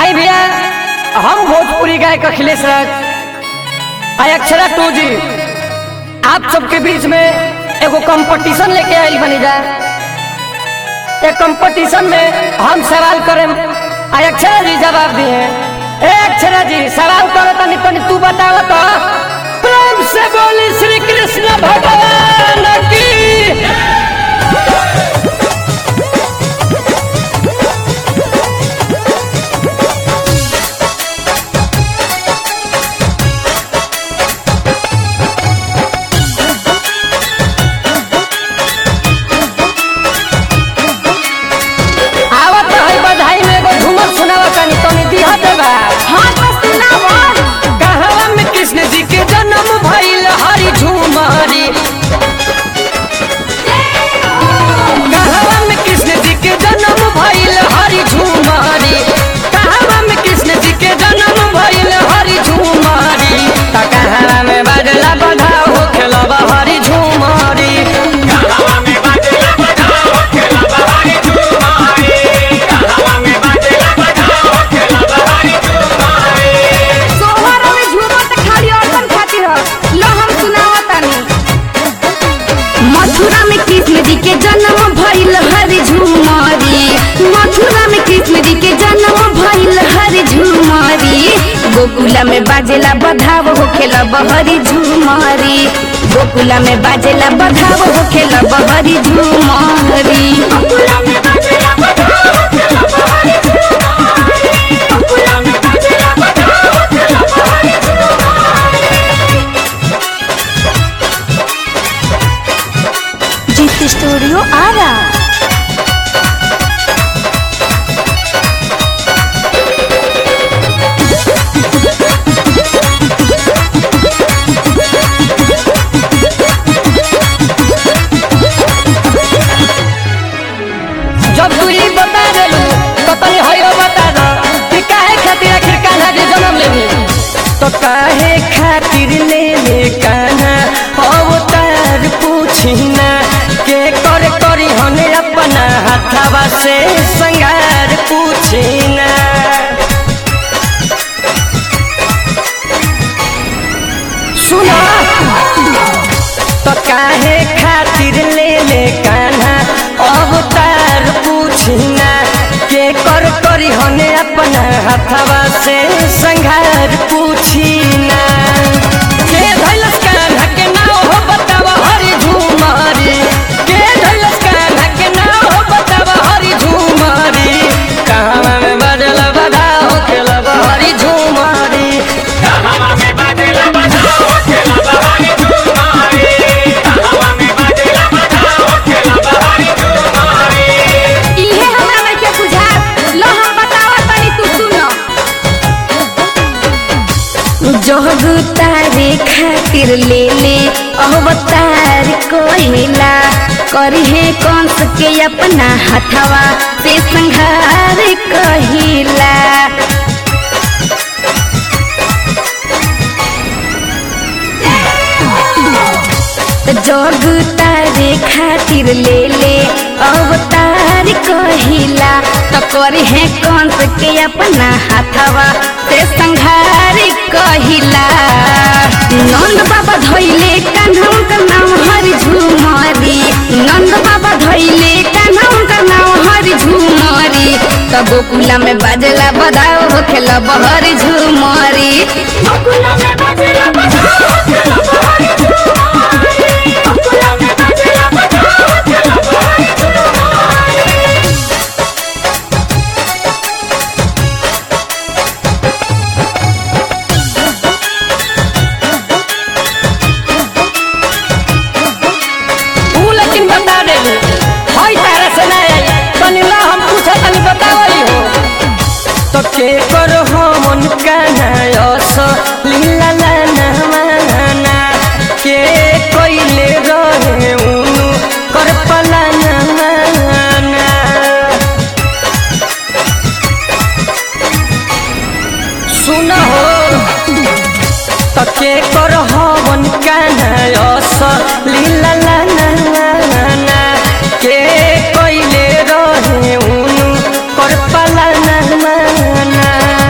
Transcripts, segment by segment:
आई भैया हम भोजपुरी गायक अखिलेश राज आई अक्षरा टू जी आप सबके बीच में एगो कंपटीशन लेके आयल बनी जा एक कंपटीशन में हम सवाल करें आई अक्षरा जी जवाब दिए ए अक्षरा जी सवाल करो तनी तनी तू बताओ तो प्रेम से बोली श्री कृष्ण भगवान की आवत है बधाई में एगो झूमर सुनावा तनी तनी दिहा देबा हाँ तो सुनावा कहवा में कृष्ण जी के जन्म भइल हरि झूमरी कहवा में कृष्ण जी के जन्म भइल हरि झूमरी कहवा में कृष्ण जी के जन्म भइल हरि झूमरी त कहवा में बजला बधाओ हो खेलबा हरि झूमरी सोहर में झूमर त खाली औरतन खातिर ह लो हम सुनावा तानी मथुरा में कृष्ण जी के जन्म भइल हरि झूमरी मथुरा में कृष्ण जी के जन्म भइल हरि झूमरी गोकुला में बाजेला बधाव होखेला बहरी झूमरी गोकुला में बाजेला बधाव होखेला बहरी झूमरी जीत स्टूडियो आ रहा जब तू ई बता देलू तो तनी हयो बता दो कि काहे खातिर आखिर कान्हा जी जन्म लेनी तो काहे खातिर ले ले कान्हा अवतार पूछी ना के कर करी हने अपना हाथवा से संगार पूछी ना सुना तो काहे खातिर ले ले कान्हा अवतार पूछना के कर करी हने अपना हथवा से संघार पूछना के धैलस कान्हा के नाव हो बतावा हरि झूमरी के धैलस कान्हा के नाव हो बतावा हरि झूमरी कहवा में बजल बधा हो खेलब हरि झूमरी इहे हमरा नइखे बुझात लो हम बतावा तनी तू सुनो जोग तारे खातिर ले ले अवतार कोहिला करहे कंस के अपना हथवा से संहार कहिला जोग तारे खातिर ले ले अवतार कहिला तो करहे कंस के अपना हाथवा से संहार कहिला नंद बाबा धोइले कान्हा का नाम हरि झूमरी नंद बाबा धोइले कान्हा का नाम हरि झूमरी तो गोकुला में बाजला बधाओ होखेला बहरी झूमरी गोकुला में बाजला बधाओ होखेला बहरी झूमरी गोकुला में बाजला बधाओ होखेला बहरी झूमरी ऊ लेकिन बता देलू हई तारा से ना आई तनी ला हम पूछा तनी बतावई हो तो के कर हो मन काना यस लीला ला ना माना के कोइले रहे उनु कर पला ना माना सुन हो तके कर हवन कान्हा यस लीला ला ना ना ना के कइले रहे उनु कर पाला ना माना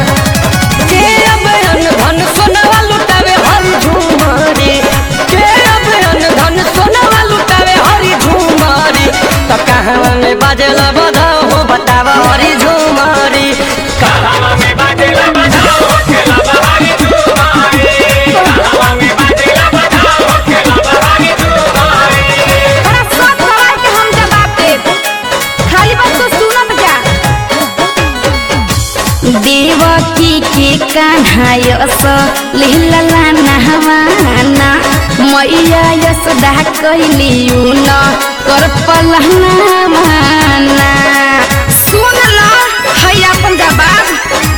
देवकी के कान्हा यस लिहला नहवाना मैया यशोदा कैली न कर पलहना माना सुन ल है अपन जवाब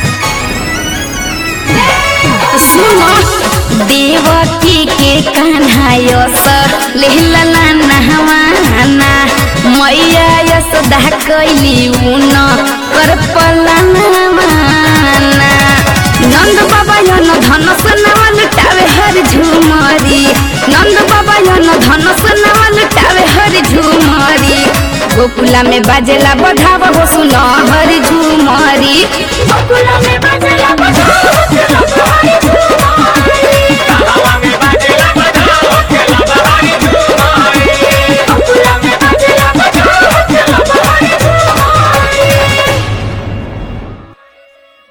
सुन देवकी के कान्हा यस लिहला नहवाना मैया यशोदा कैली न कर पलहना माना नंद बाबा यन धनस नवा लुटावे हर झुमरी नंद बाबा यन धनस नवा लुटावे हर झुमरी गोकुला में बाजेला बधाव हो सुन हर झुमरी गोकुला में